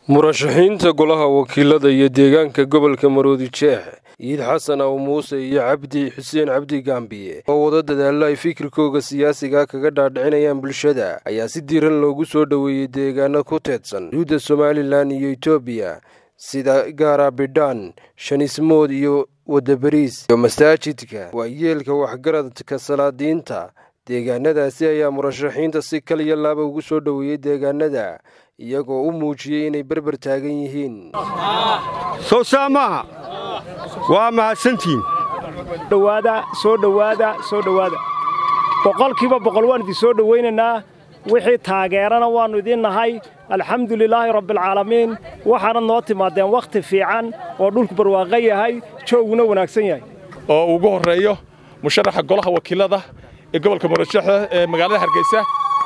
murashaxiinta golaha wakiilada iyo deegaanka gobolka maroodi jeex ciid xasan aw muuse iyo cabdi xuseen cabdi gaambiye oo wada dadaalo ay fikirkooga siyaasiga kaga dhaadhicinayaan bulshada ayaa si diiran loogu soo dhoweeyey deegaano ku teedsan xuduudda somalilan iyo etoobiya sida gaara bidhaan shanismood iyo wadabariis iyo masaajidka waayeelka waxgaradka salaadiinta deegaanadaasi ayaa murashaxiinta si kaliya laaba ugu soo dhoweeyey deegaanada iyagoo u muujiyey inay berber taagan yihiin soo saa maaha waa mahadsantihiin dhowaada soo dhowaada soo dhowaada boqolkiiba boqol waan idin soo dhowaynaynaa wixii taageerana waannu idiin nahay alxamdu lilaahi rabbialcaalamiin waxaana noo timaadeen wakhti fiican oo dhulku barwaaqo yahay jooguna wanaagsan yahay oo ugu horreeyo musharaxa golaha wakiilada ee gobolka murashaxa ee magaalada hargeysa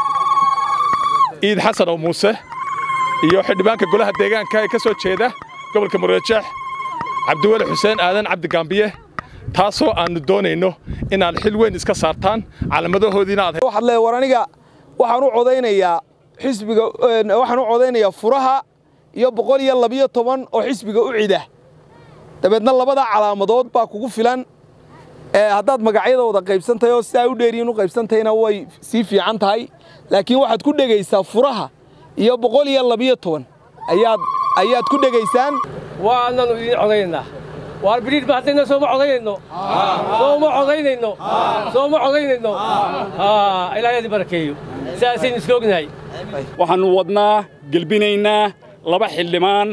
ciid xasan oo muuse iyo xildhibaanka golaha deegaanka ee ka soo jeeda gobolka murashax cabdiweli xuseen aadan cabdi gaambiye taasoo aannu doonayno inaad xil weyn iska saartaan calaamadahoodiina aad waxaad leedahay war aniga waxaan u codaynayaa xisbiga waxaan u codaynayaa furaha iyo boqol iyo labiyo toban oo xisbiga u cida dabeedna labada calaamadood baa kugu filan haddaad magacyada wada qaybsan tahay oo sidaa u dheeriyin u qaybsan tahayna way sii fiican tahay laakiin waxaad ku dhegaysaa furaha iyo boqol iyo labiyo toban ayaad ayaad ku dhegaysaan waananu idiin codaynaa waar bidhiidh ba haddayna sooma codaynayno sooma codaynayno sooma codaynayno ilaahay adi barakeeyo sidaasaynu isla ognahay waxaannu wadnaa gelbinaynaa laba xildhibaan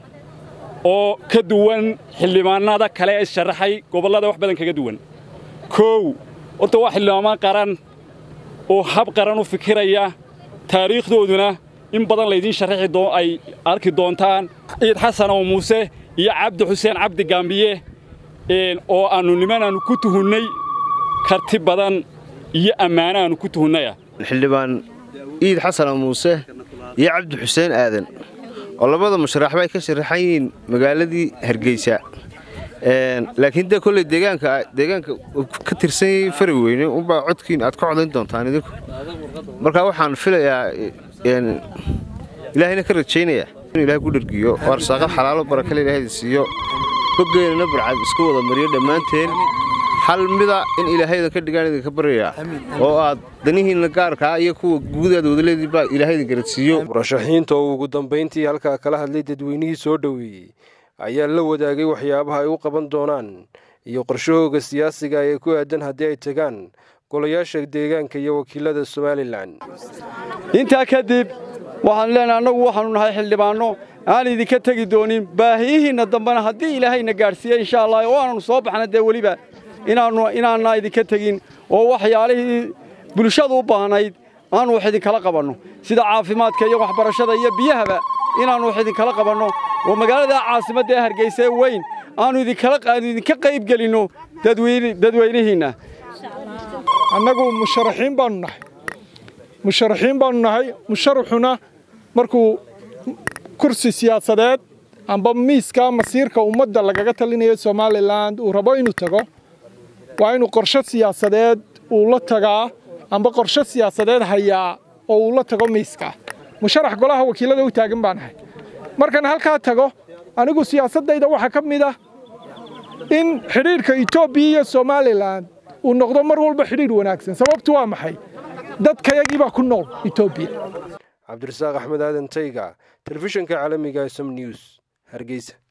oo ka duwan xildhibaannada kale ee sharaxay gobollada wax badan kaga duwan koow horta waa xildhibaamaan qaran oo hab qaran u fikiraya taariikhdooduna in badan laydiin sharaxi ay arki doontaan ciid xasan oo muuse iyo cabdi xuseen cabdi gaambiye oo aannu nimanaannu ku tuhunnay karti badan iyo ammaano aannu ku tuhunnaya xildhibaan ciid xasan oo muuse iyo cabdi xuseen aadan oo labada musharaxba ay ka sharaxan yihiin magaaladii hargeysa laakiin dee kolley deegaanka deegaanka ka tirsan yahay fari weyne unbaa codkiin aad ka codayn doontaan idinku markaa waxaan filayaa ilaahayna ka rajaynayaa inuu ilahay ku dhergiyo oo arsaaqad xalaalo barakale ilaahayda siiyo hoggeynana barcad iska wada mariyo dhammaanteen hal mida in ilaahaydan ka dhigaan idinka baryayaa oo aad danihiinna gaarkaa iyo kuwa guudaada wadaleedii baa ilaahaydan garadsiiyo murashaxiinta oo ugu dambayntii halkaa kala hadlay dadweynihii soo dhoweeyey ayaa la wadaagay waxyaabaha ay u qaban doonaan iyo qorshahooga siyaasiga ee ku aadan haddii ay tagaan golayaasha deegaanka iyo wakiilada somalilan intaa kadib waxaanu leenahay annagu waxaannu nahay xildhibaanno aan idinka tegi doonin baahiyihiinna dambena haddii ilaahayna gaadhsiiye insha allah oo aananu soo baxna dee weliba inaannu inaanna idinka tegin oo waxyaalihii bulshadu u baahnayd aanu wax idinkala qabanno sida caafimaadka iyo waxbarashada iyo biyahaba inaannu wax idinkala qabanno oo magaalada caasimadda ee hargeysa ee weyn aannu idinkaanu idinka qayb gelinno dadweynihiinna annagu musharaxiin baannu nahay musharaxiin baannu nahay musharaxuna markuu kursi siyaasadeed amba miiska masiirka ummadda lagaga talinayo somalilan uu rabo inuu tago waa inuu qorshe siyaasadeed uu la tagaa amba qorshe siyaasadeed hayaa oo uu la tago miiska musharax golaha wakiilada u taagan baan ahay markaan halkaa tago anigu siyaasaddayda waxaa ka mid ah in xidhiidhka etoobiya iyo somalilan uu noqdo mar walba xidhiidh wanaagsan sababtu waa maxay dadkayagii baa ku nool etoobiya cabdirasaaq axmed aadan tayga telefishinka caalamiga som news hargeysa